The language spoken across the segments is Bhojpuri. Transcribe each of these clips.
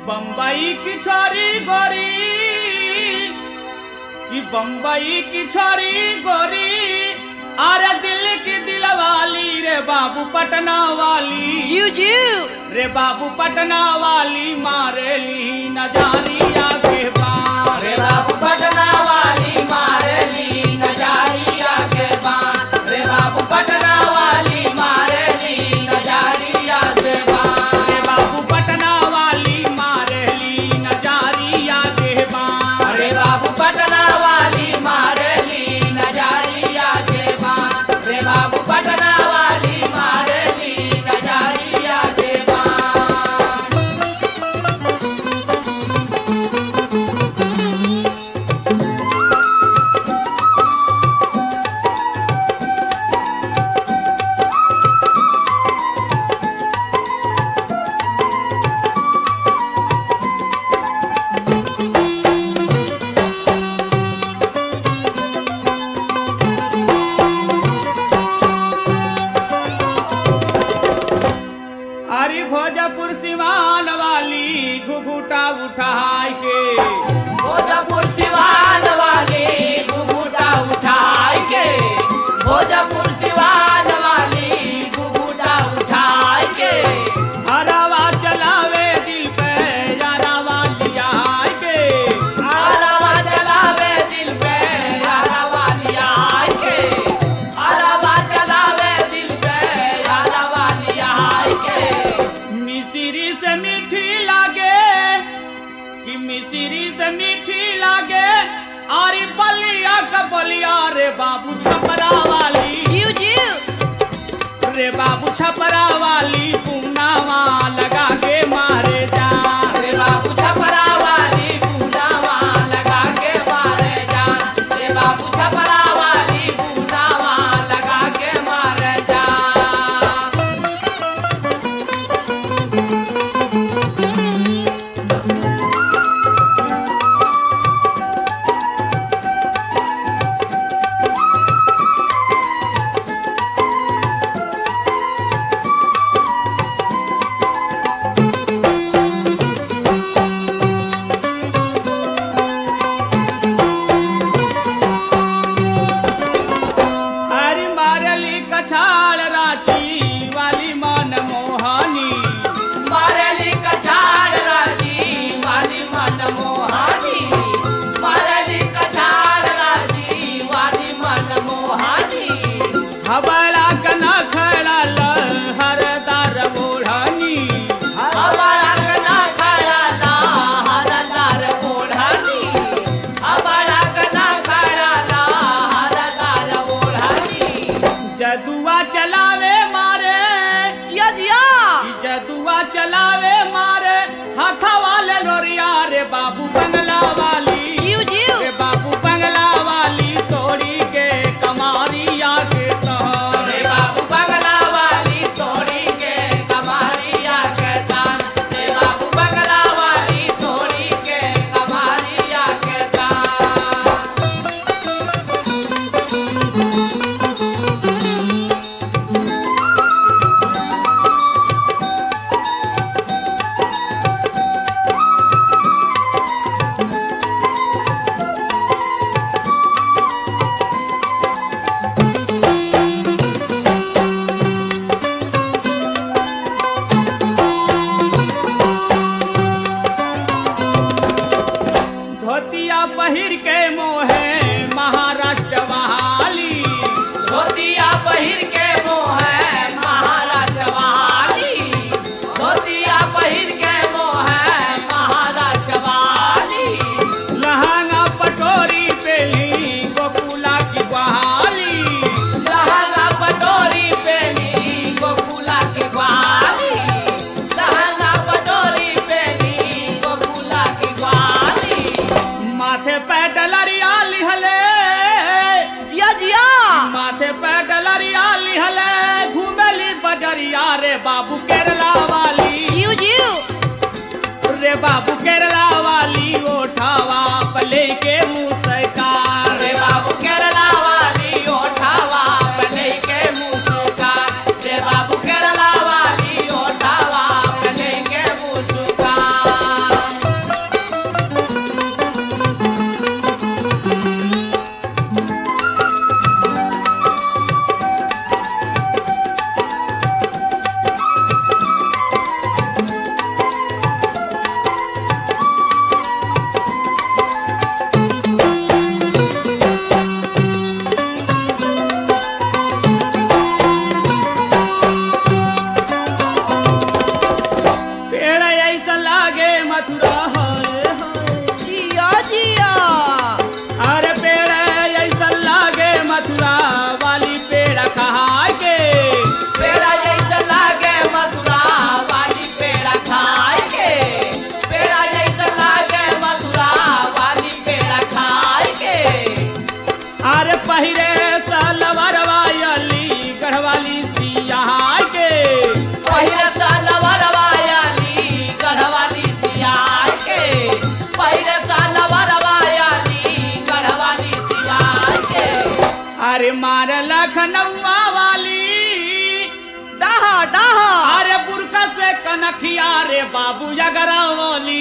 बम्बई की छोरी गोरी कि बम्बई की छोरी गोरी अरे दिल की दिल वाली रे बाबू पटना वाली जू जू रे बाबू पटना वाली मारेली नजारिया के पार रे बाबू पटना वाली मारेली नजारिया के बात रे बाबू पटना वाली मारेली नजारिया के बात रे बाबू पटना वाली मारेली नजारिया के पार रे बाबू पटना वाली मारेली नजारिया के बात रे बाबू पटना वाली मारेली नजारिया के बात अरे भोजपुर सिवान वाली घुघुटा उठाई के भोजपुर सिवान वाली घुघुटा उठाई के भोजपुर सिवान वाली घुघुटा उठाई के हरावा चलावे दिल पे यारावा लिया के आलावा चलावे दिल पे आलावा लिया के आलावा चलावे दिल पे आलावा लिया के मिसिरी से मीठी लागे कि मिसिरी से मीठी लागे अरे बलिया का बलिया रे बाबू छपरा वाली जू जू रे बाबू छपरा वाली पूनावा लगा के मारे जा रे बाबू छपरा वाली पूनावा लगा के मारे जान रे बाबू छपरा वाली पूनावा लगा के मारे जान अरे मारली कछाड़ रांची वाली मन मोहनी मारली कछाड़ राजी वाली मन मोहानी मारली कछाड़ राजी वाली मन मोहानी हवाला कना खड़ा हरदार ओढ़नी हमारा कना खड़ा ला हरदार ओढ़ानी हमारा कना खड़ा ला हरदार ओढ़ानी जदुआ चलावे मारे जिया जिया कि जदुआ चलावे मारे हाथा वाले लोरिया रे बाबू बंगला वाली जू जू रे बाबू बंगला वाली तोड़ी के कमारिया के तहर रे बाबू बंगला वाली तोड़ी के कमारिया के तान रे बाबू बंगला वाली तोड़ी के कमारिया के तान धोतिया पहिर के मोहे महाराष्ट्र वाली धोतिया पहिर के मोह है महाराष्ट्र वाली धोतिया पहिर के मोह है महाराष्ट्र वाली लहंगा पटोरी पेली गोकुला की बहाली लहंगा पटोरी पेनी गोकुला के ग्वाली लहंगा पटोरी पेनी गोकुला के ग्वाली माथे पे डलरिया लिहले जिया जिया माथे पे डलरिया लिहले घूमेली बजरिया रे बाबू केरला वाली जू जू रे बाबू केरला वाली ओठावा पले के मुस्कान रे बाबू केरला वाली ओठावा पले के मुस्कान रे बाबू केरला वाली ओठावा पले के मुस्कान ऐसा लागे मथुरा हाय हाय जिया जिया अरे पेड़ ऐसा लागे मथुरा वाली पेड़ खाए के पेड़ा जैसा लागे मथुरा वाली पेड़ा खाए के पेड़ा जैसा लागे मथुरा वाली पेड़ा खाए के अरे पहिरे सलवार वाली गढ़वाली सिया के पहिले सालवर वाली गढ़वाली सियार के पहिले सालवर वाली गढ़वाली सियार के अरे मार लखनऊआ वाली डाहा डाहा अरे बुरका से कनखिया रे बाबू अगरा वाली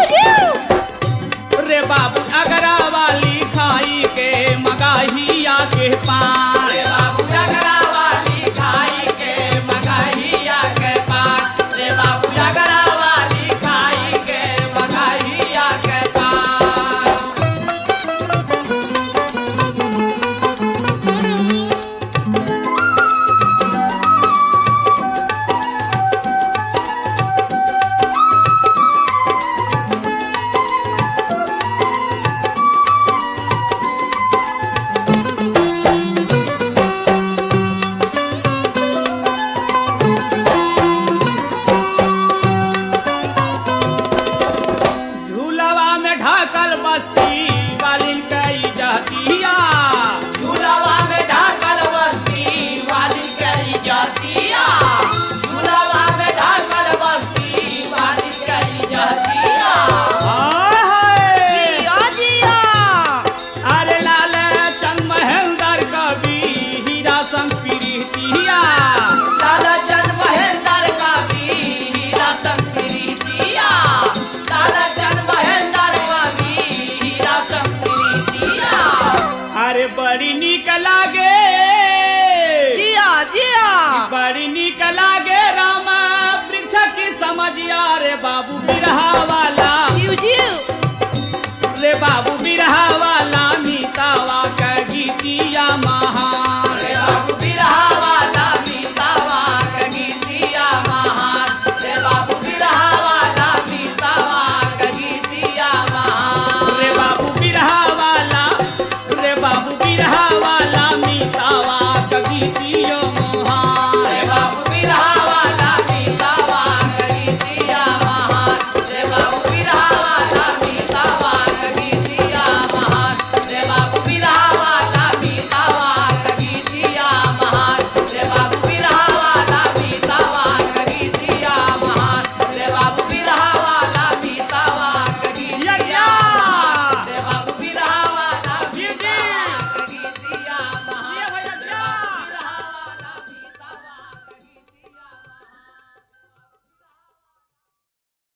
रे बाबू अगरा वाली खाई के मगाहिया के पान रे बाबू जगरा वाली खाई के मगाहिया के पान रे बाबू जगरा वाली खाई के मगाहिया के पान झूलवा में ढाकल बस्ती वाली कई जातिया झूलवा में ढाकल बस्ती वाली करी जातिया झूलवा में ढाकल बस्ती वाली करी जातिया हाय हाय। जिया जिया अरे लाल चंद महेंद्र कवि हीरा संग प्रीतिया लालचंद महेंद्र का भी हीरा संकरी दिया लालचंद महेंद्र का भी हीरा संकरी दिया अरे बड़ी निक लागे जिया जिया बड़ी निक लागे राम वृक्ष की समझिया रे बाबू बिरहा वाला जियो जियो रे बाबू